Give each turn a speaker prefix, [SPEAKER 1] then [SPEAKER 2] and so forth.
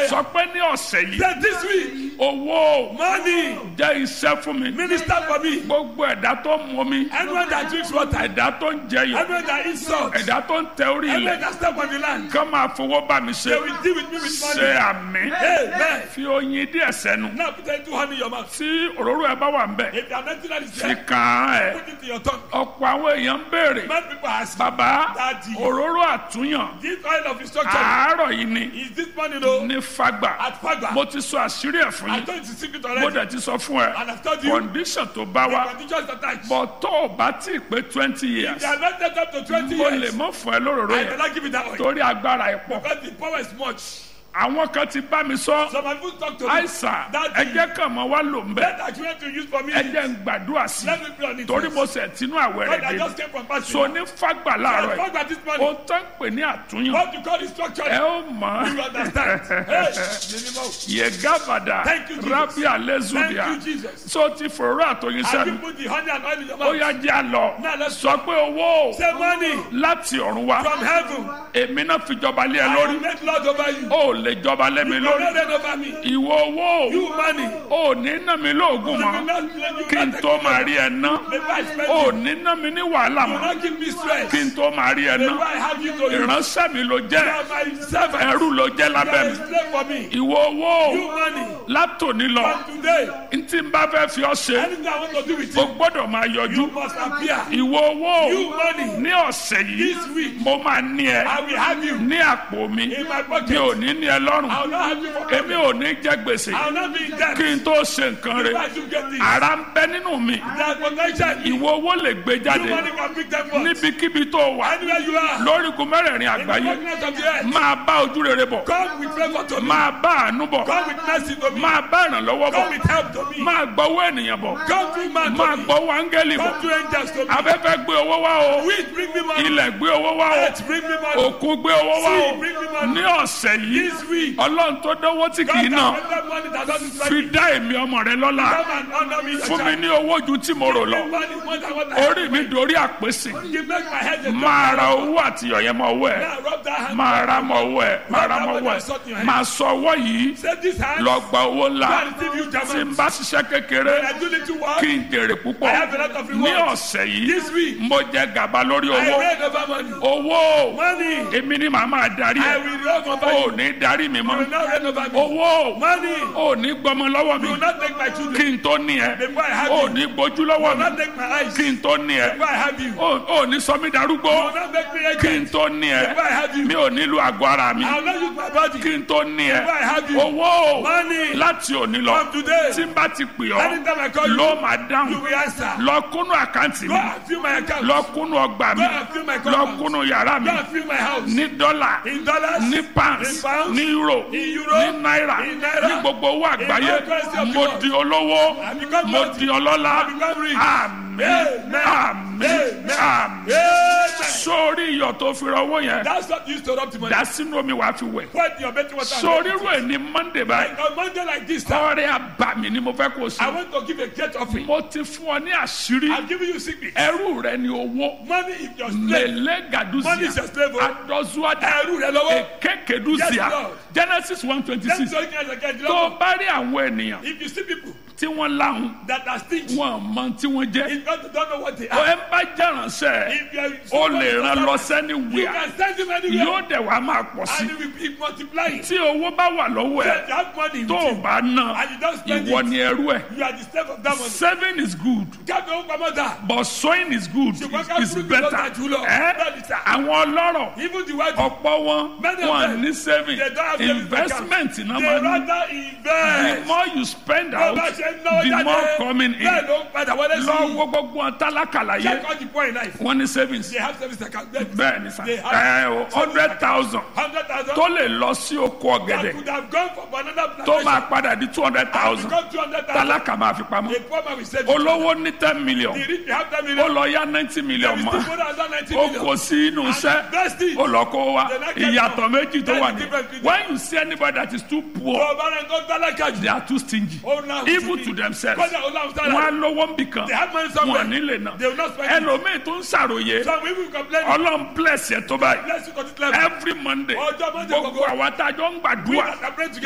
[SPEAKER 1] prayer.
[SPEAKER 2] sọ pé ní ọ̀sẹ̀ yìí
[SPEAKER 1] That this week,
[SPEAKER 2] owó
[SPEAKER 1] money,
[SPEAKER 2] jẹ́ iṣẹ́ fún mi
[SPEAKER 1] minister for me.
[SPEAKER 2] gbogbo ẹ̀dá tó ń mú mi
[SPEAKER 1] Anyone that drinks water,
[SPEAKER 2] ẹ̀dá tó ń jẹyọ
[SPEAKER 1] anyone that eats salt,
[SPEAKER 2] ẹ̀dá tó ń tẹ orí
[SPEAKER 1] anyone
[SPEAKER 2] ilẹ̀
[SPEAKER 1] that step on the land,
[SPEAKER 2] kán máa fowó bá mi
[SPEAKER 1] they
[SPEAKER 2] ṣe
[SPEAKER 1] will deal with me with
[SPEAKER 2] ṣe
[SPEAKER 1] money.
[SPEAKER 2] àmì
[SPEAKER 1] Amen.
[SPEAKER 2] fi oyin díẹ̀ sẹ́nu
[SPEAKER 1] Now put into honey in your mouth.
[SPEAKER 2] tí òróró ẹ bá wà ń bẹ̀
[SPEAKER 1] If you are not that is
[SPEAKER 2] fi
[SPEAKER 1] there,
[SPEAKER 2] kàn án ẹ̀
[SPEAKER 1] put it in your tongue.
[SPEAKER 2] ọ̀pọ̀ àwọn èèyàn ń béèrè
[SPEAKER 1] Many people ask,
[SPEAKER 2] bàbá
[SPEAKER 1] Daddy.
[SPEAKER 2] òróró àtúnyàn
[SPEAKER 1] this oil of instruction,
[SPEAKER 2] àárọ̀ yìí ni
[SPEAKER 1] is this money though?
[SPEAKER 2] ní fagbà
[SPEAKER 1] At Fagba.
[SPEAKER 2] mo ti sọ àṣírí ẹ̀ fún
[SPEAKER 1] I
[SPEAKER 2] yín
[SPEAKER 1] told you the secret
[SPEAKER 2] mo
[SPEAKER 1] already.
[SPEAKER 2] dẹ̀ ti sọ fún ẹ
[SPEAKER 1] And I've told you,
[SPEAKER 2] condition tó bá
[SPEAKER 1] the
[SPEAKER 2] wa
[SPEAKER 1] conditions attached.
[SPEAKER 2] bọ̀ tó o bá tí ì pé twenty years
[SPEAKER 1] They are not set up to 20
[SPEAKER 2] mo lè
[SPEAKER 1] years.
[SPEAKER 2] mọ́ fún ẹ lóróró
[SPEAKER 1] I
[SPEAKER 2] yẹn
[SPEAKER 1] cannot give you that oil.
[SPEAKER 2] torí agbára ẹ̀ pọ̀
[SPEAKER 1] Because the power is much.
[SPEAKER 2] àwọn kan ti bá mi sọ
[SPEAKER 1] So my people talk to me.
[SPEAKER 2] àìsàn
[SPEAKER 1] Daddy.
[SPEAKER 2] ẹjẹ kan mọ wá lò ń bẹ
[SPEAKER 1] Let that you want to use for me.
[SPEAKER 2] ẹjẹ ń gbàdúrà sí
[SPEAKER 1] Let me pray on it.
[SPEAKER 2] torí
[SPEAKER 1] first.
[SPEAKER 2] mo sẹ̀ tínú àwẹ̀
[SPEAKER 1] God,
[SPEAKER 2] rẹ̀
[SPEAKER 1] I
[SPEAKER 2] dé
[SPEAKER 1] just came from fasting.
[SPEAKER 2] so ní fagbà láàárọ̀
[SPEAKER 1] I
[SPEAKER 2] ẹ̀
[SPEAKER 1] talk about this money.
[SPEAKER 2] o tán pè ní àtúnyàn
[SPEAKER 1] What you call instruction.
[SPEAKER 2] ẹ ó mọ̀
[SPEAKER 1] You understand? Hey, minimum.
[SPEAKER 2] yegabada
[SPEAKER 1] Thank you, Jesus.
[SPEAKER 2] rabi
[SPEAKER 1] Thank
[SPEAKER 2] alezudia
[SPEAKER 1] you, Jesus.
[SPEAKER 2] so ti fòrò àtòyìn
[SPEAKER 1] Have you
[SPEAKER 2] sẹ́nu
[SPEAKER 1] put the honey and oil in your
[SPEAKER 2] ó
[SPEAKER 1] mouth?
[SPEAKER 2] yá jẹ́ àlọ́
[SPEAKER 1] Now let's
[SPEAKER 2] sọ pé owó
[SPEAKER 1] Say money
[SPEAKER 2] láti ọ̀run wá
[SPEAKER 1] from heaven.
[SPEAKER 2] èmi náà fi jọba lé ẹ
[SPEAKER 1] I
[SPEAKER 2] lórí
[SPEAKER 1] will make Lord over you.
[SPEAKER 2] ó lè jọba lé mi
[SPEAKER 1] You will
[SPEAKER 2] lórí
[SPEAKER 1] not reign over me.
[SPEAKER 2] ìwọ owó
[SPEAKER 1] You money.
[SPEAKER 2] ò ní ná mi lóògùn
[SPEAKER 1] You will
[SPEAKER 2] mọ́
[SPEAKER 1] not you
[SPEAKER 2] kí
[SPEAKER 1] will
[SPEAKER 2] n
[SPEAKER 1] not
[SPEAKER 2] tó
[SPEAKER 1] take
[SPEAKER 2] máa
[SPEAKER 1] me.
[SPEAKER 2] rí ẹ ná
[SPEAKER 1] Maybe I spend
[SPEAKER 2] ò
[SPEAKER 1] you.
[SPEAKER 2] ní ná mi ní wàhálà
[SPEAKER 1] You will
[SPEAKER 2] mọ́
[SPEAKER 1] not give me stress.
[SPEAKER 2] kí n tó máa rí ẹ ná
[SPEAKER 1] Maybe I have you to you.
[SPEAKER 2] ìránṣẹ́ mi ló
[SPEAKER 1] You
[SPEAKER 2] jẹ́
[SPEAKER 1] are my servant.
[SPEAKER 2] ẹrú ló jẹ́
[SPEAKER 1] You are
[SPEAKER 2] lábẹ́
[SPEAKER 1] a
[SPEAKER 2] mi
[SPEAKER 1] slave for me.
[SPEAKER 2] ìwọ owó
[SPEAKER 1] You money.
[SPEAKER 2] látòní lọ
[SPEAKER 1] From today,
[SPEAKER 2] n tí n bá fẹ́ fi ọ́ ṣe
[SPEAKER 1] anything I want to do with
[SPEAKER 2] o
[SPEAKER 1] you,
[SPEAKER 2] gbọ́dọ̀ máa yọjú
[SPEAKER 1] you must appear.
[SPEAKER 2] ìwọ owó
[SPEAKER 1] You money.
[SPEAKER 2] ní ọ̀sẹ̀ yìí
[SPEAKER 1] This week,
[SPEAKER 2] mo máa ní ẹ
[SPEAKER 1] I will have you
[SPEAKER 2] ní àpò mi
[SPEAKER 1] in my
[SPEAKER 2] mi
[SPEAKER 1] pocket.
[SPEAKER 2] ò ní ní ẹ lọ́rùn
[SPEAKER 1] I will not have you for
[SPEAKER 2] èmi ò ní jẹ gbèsè
[SPEAKER 1] I will not be in debt.
[SPEAKER 2] kí n tó ṣe nǹkan rẹ
[SPEAKER 1] Why you get this?
[SPEAKER 2] ara ń bẹ nínú mi
[SPEAKER 1] That potential. You
[SPEAKER 2] ìwọ owó lè gbé jáde
[SPEAKER 1] money can pick them up.
[SPEAKER 2] níbikíbi tó wà
[SPEAKER 1] Anywhere you are.
[SPEAKER 2] lórígun mẹ́rẹ̀ẹ̀rin
[SPEAKER 1] In the
[SPEAKER 2] àgbáyé
[SPEAKER 1] darkness of the earth.
[SPEAKER 2] máa bá ojú rere bọ̀
[SPEAKER 1] Come with favor to me.
[SPEAKER 2] máa bá àánú bọ̀
[SPEAKER 1] Come with mercy to me.
[SPEAKER 2] máa bá ìrànlọ́wọ́ bọ̀
[SPEAKER 1] Come with help to me.
[SPEAKER 2] máa gbọ́wọ́ ènìyàn bọ̀
[SPEAKER 1] Come through man
[SPEAKER 2] máa
[SPEAKER 1] to me.
[SPEAKER 2] gbọ́wọ́ áńgẹ́lì bọ̀
[SPEAKER 1] Come through angels to me.
[SPEAKER 2] afẹ́fẹ́ gbé owó wá o
[SPEAKER 1] Wind bring me money.
[SPEAKER 2] ilẹ̀ gbé owó wá o
[SPEAKER 1] Earth bring me money.
[SPEAKER 2] òkun gbé owó wá o
[SPEAKER 1] Sea bring me money.
[SPEAKER 2] ní ọ̀sẹ̀ yìí
[SPEAKER 1] This week.
[SPEAKER 2] ọlọ́run tó dánwó tí
[SPEAKER 1] God
[SPEAKER 2] kì í
[SPEAKER 1] can
[SPEAKER 2] náà
[SPEAKER 1] remember money that doesn't
[SPEAKER 2] fi
[SPEAKER 1] spend.
[SPEAKER 2] dá èmi ọmọ rẹ lọ́lá
[SPEAKER 1] Come and honor me.
[SPEAKER 2] fún mi ní owó ju tí mo rò lọ
[SPEAKER 1] Give me money more than what I have.
[SPEAKER 2] orí mi dorí àpèsè
[SPEAKER 1] You make my head a
[SPEAKER 2] máa ra owó àti ọ̀yẹ́ mọ owó ẹ̀
[SPEAKER 1] Now rub that hand.
[SPEAKER 2] máa ra mọ owó ẹ̀ máa ra mọ owó ẹ̀ máa sọ owó yìí
[SPEAKER 1] Say this hand.
[SPEAKER 2] lọ gba owó ńlá
[SPEAKER 1] Go and receive you
[SPEAKER 2] tí n
[SPEAKER 1] German.
[SPEAKER 2] bá ṣiṣẹ́ kékeré
[SPEAKER 1] I do little work.
[SPEAKER 2] kí n jèrè púpọ̀
[SPEAKER 1] I have a lot of
[SPEAKER 2] ní
[SPEAKER 1] rewards.
[SPEAKER 2] ọ̀sẹ̀ yìí
[SPEAKER 1] This week.
[SPEAKER 2] mo jẹ gàba lórí
[SPEAKER 1] I
[SPEAKER 2] owó
[SPEAKER 1] read over money.
[SPEAKER 2] owó
[SPEAKER 1] Money.
[SPEAKER 2] èmi ni màá máa darí
[SPEAKER 1] I
[SPEAKER 2] ẹ̀
[SPEAKER 1] will reign over
[SPEAKER 2] ò
[SPEAKER 1] you.
[SPEAKER 2] ní darí mi
[SPEAKER 1] You
[SPEAKER 2] mọ́
[SPEAKER 1] will not reign over me.
[SPEAKER 2] owó
[SPEAKER 1] Money.
[SPEAKER 2] ò ní gbọmọ lọ́wọ́ mi
[SPEAKER 1] You will not take my children.
[SPEAKER 2] kí n tó ní ẹ
[SPEAKER 1] Before I have
[SPEAKER 2] ò
[SPEAKER 1] you.
[SPEAKER 2] ní gbójú
[SPEAKER 1] You
[SPEAKER 2] lọ́wọ́
[SPEAKER 1] will
[SPEAKER 2] mi
[SPEAKER 1] not take my eyes.
[SPEAKER 2] kí n tó ní ẹ
[SPEAKER 1] Before I have you. You
[SPEAKER 2] ò ò ní sọ mí darúgbó
[SPEAKER 1] will not make me
[SPEAKER 2] kí n
[SPEAKER 1] agent.
[SPEAKER 2] tó ní ẹ
[SPEAKER 1] Before I have you.
[SPEAKER 2] mi ò nílò àgọ́ ara mi
[SPEAKER 1] I will not use my body.
[SPEAKER 2] kí n tó ní ẹ
[SPEAKER 1] Before I have you.
[SPEAKER 2] owó
[SPEAKER 1] Money.
[SPEAKER 2] láti òní lọ
[SPEAKER 1] From today.
[SPEAKER 2] tí n bá ti pè ọ́
[SPEAKER 1] Anytime I call you.
[SPEAKER 2] ló máa
[SPEAKER 1] You
[SPEAKER 2] dáhùn
[SPEAKER 1] will answer.
[SPEAKER 2] lọ kúnnú àkáǹtì
[SPEAKER 1] Go
[SPEAKER 2] mi
[SPEAKER 1] and fill my account.
[SPEAKER 2] lọ kúnnú ọgbà mi
[SPEAKER 1] Go and fill my
[SPEAKER 2] lọ
[SPEAKER 1] compound.
[SPEAKER 2] kúnnú yàrá mi
[SPEAKER 1] Go and fill my house.
[SPEAKER 2] ní dọ́là
[SPEAKER 1] In dollars.
[SPEAKER 2] ní
[SPEAKER 1] In
[SPEAKER 2] pounds
[SPEAKER 1] pounds.
[SPEAKER 2] ní euro
[SPEAKER 1] In euro.
[SPEAKER 2] ní náírà
[SPEAKER 1] In naira.
[SPEAKER 2] ní gbogbo owó àgbáyé
[SPEAKER 1] all currency of the
[SPEAKER 2] mo
[SPEAKER 1] world.
[SPEAKER 2] di olówó
[SPEAKER 1] I become
[SPEAKER 2] mo
[SPEAKER 1] wealthy.
[SPEAKER 2] di ọlọ́lá
[SPEAKER 1] I become rich.
[SPEAKER 2] àmín
[SPEAKER 1] Amen.
[SPEAKER 2] àmín
[SPEAKER 1] Amen.
[SPEAKER 2] àmín
[SPEAKER 1] Amen.
[SPEAKER 2] sórí iyọ̀ tó fi rọwọ́ yẹn
[SPEAKER 1] That's what you used to rub the money.
[SPEAKER 2] dá sínú omi wàá fi wẹ̀
[SPEAKER 1] Put your betting water.
[SPEAKER 2] sórí rú ẹ̀ ní monday báyìí
[SPEAKER 1] On Monday like this, sir,
[SPEAKER 2] ọrẹ àbàmì ni mo fẹ́ kó o
[SPEAKER 1] I
[SPEAKER 2] sí
[SPEAKER 1] want to give a great offering.
[SPEAKER 2] mo ti fún ọ ní àṣírí
[SPEAKER 1] I'm giving you secret.
[SPEAKER 2] ẹrú rẹ ni owó
[SPEAKER 1] Money is your slave.
[SPEAKER 2] lele
[SPEAKER 1] Money is
[SPEAKER 2] gaduzia
[SPEAKER 1] your slave. oh.
[SPEAKER 2] adọzuada
[SPEAKER 1] Ẹrú rẹ lọ́wọ́.
[SPEAKER 2] ekekeduzia
[SPEAKER 1] Yes, Lord.
[SPEAKER 2] genesis one twenty
[SPEAKER 1] That's
[SPEAKER 2] six
[SPEAKER 1] all you can get.
[SPEAKER 2] tó o bá rí àwọn ènìyàn
[SPEAKER 1] If you see people
[SPEAKER 2] tí wọ́n láhùn
[SPEAKER 1] that are stingy,
[SPEAKER 2] wọn mọ tí wọ́n jẹ́
[SPEAKER 1] if God don't know what they
[SPEAKER 2] o
[SPEAKER 1] are,
[SPEAKER 2] ẹ bá jẹ́ránṣẹ́
[SPEAKER 1] if you are
[SPEAKER 2] o lè ràn lọ
[SPEAKER 1] you
[SPEAKER 2] sẹ́niwìà
[SPEAKER 1] can send him anywhere
[SPEAKER 2] yóò dẹ̀ wá máa pọ̀ sí
[SPEAKER 1] and he will be multiplying.
[SPEAKER 2] tí owó bá wà lọ́wọ́ ẹ̀
[SPEAKER 1] If you have money with
[SPEAKER 2] tó o
[SPEAKER 1] you
[SPEAKER 2] bá ná
[SPEAKER 1] and you don't spend
[SPEAKER 2] ìwọ
[SPEAKER 1] it,
[SPEAKER 2] ni ẹrú ẹ̀
[SPEAKER 1] you are the slave of that money.
[SPEAKER 2] saving is good
[SPEAKER 1] Kábí owó pamọ́ dà.
[SPEAKER 2] but sowing is good
[SPEAKER 1] Ṣùgbọ́n ká
[SPEAKER 2] is
[SPEAKER 1] fúrúgbìn
[SPEAKER 2] better
[SPEAKER 1] lọ́jà jù lọ.
[SPEAKER 2] ẹ́
[SPEAKER 1] Bẹ́ẹ̀ni sà.
[SPEAKER 2] àwọn ọlọ́rọ̀
[SPEAKER 1] Even the white
[SPEAKER 2] ọ̀pọ̀ wọn
[SPEAKER 1] Many of
[SPEAKER 2] wọn
[SPEAKER 1] them,
[SPEAKER 2] ní saving
[SPEAKER 1] they don't have savings
[SPEAKER 2] investment náà
[SPEAKER 1] they
[SPEAKER 2] máa ní
[SPEAKER 1] rather
[SPEAKER 2] the
[SPEAKER 1] invest.
[SPEAKER 2] more you spend
[SPEAKER 1] Bó
[SPEAKER 2] out
[SPEAKER 1] bá ṣe ń náwó
[SPEAKER 2] the
[SPEAKER 1] jáde,
[SPEAKER 2] more coming
[SPEAKER 1] bẹ́ẹ̀
[SPEAKER 2] in
[SPEAKER 1] ló ń padà wọlé sí
[SPEAKER 2] lọ
[SPEAKER 1] i.
[SPEAKER 2] wo gbogbo wọn tálákàlà yé
[SPEAKER 1] Check all the poor in life.
[SPEAKER 2] wọn ní savings
[SPEAKER 1] They have service account.
[SPEAKER 2] bẹ́ẹ̀ ni sà
[SPEAKER 1] They have
[SPEAKER 2] ẹ o hundred thousand
[SPEAKER 1] hundred thousand.
[SPEAKER 2] tó lè lọ sí oko
[SPEAKER 1] That
[SPEAKER 2] ọ̀gẹ̀dẹ̀
[SPEAKER 1] could have gone for another
[SPEAKER 2] tó máa
[SPEAKER 1] plantation.
[SPEAKER 2] padà di two hundred thousand
[SPEAKER 1] Become two hundred thousand.
[SPEAKER 2] tálákà máa fi pamọ́
[SPEAKER 1] A poor man will save it.
[SPEAKER 2] olówó ní ten million
[SPEAKER 1] The rich will have ten
[SPEAKER 2] ó
[SPEAKER 1] million.
[SPEAKER 2] lọ yá ninety
[SPEAKER 1] They
[SPEAKER 2] million
[SPEAKER 1] will
[SPEAKER 2] mọ́
[SPEAKER 1] still put another ninety
[SPEAKER 2] ó
[SPEAKER 1] million.
[SPEAKER 2] kò sí inú iṣẹ́
[SPEAKER 1] Invest it.
[SPEAKER 2] ó lọ kó wa
[SPEAKER 1] They're not getting
[SPEAKER 2] ìyàtọ̀
[SPEAKER 1] up.
[SPEAKER 2] méjì tó
[SPEAKER 1] That's
[SPEAKER 2] wà
[SPEAKER 1] the
[SPEAKER 2] ní
[SPEAKER 1] difference between-
[SPEAKER 2] when you see anybody that is too poor
[SPEAKER 1] Ọba rẹ̀ ń tó tálákà jù.
[SPEAKER 2] they are too stingy
[SPEAKER 1] Ó náà
[SPEAKER 2] even to themselves
[SPEAKER 1] Kọ́jà ó láwọn sára.
[SPEAKER 2] wọn á lówó ń bì kan
[SPEAKER 1] They have money somewhere.
[SPEAKER 2] wọn nílé náà
[SPEAKER 1] They will not spend it.
[SPEAKER 2] ẹlòmíì tó ń ṣàròyé
[SPEAKER 1] Some people complain.
[SPEAKER 2] ọlọ́run bless yẹ tó báyìí
[SPEAKER 1] Bless you for this level.
[SPEAKER 2] every monday
[SPEAKER 1] Ọjọ́ Monday
[SPEAKER 2] gbogbo
[SPEAKER 1] gbogbo.
[SPEAKER 2] àwọn tá a jọ ń
[SPEAKER 1] We
[SPEAKER 2] gbàdúrà
[SPEAKER 1] that are praying together.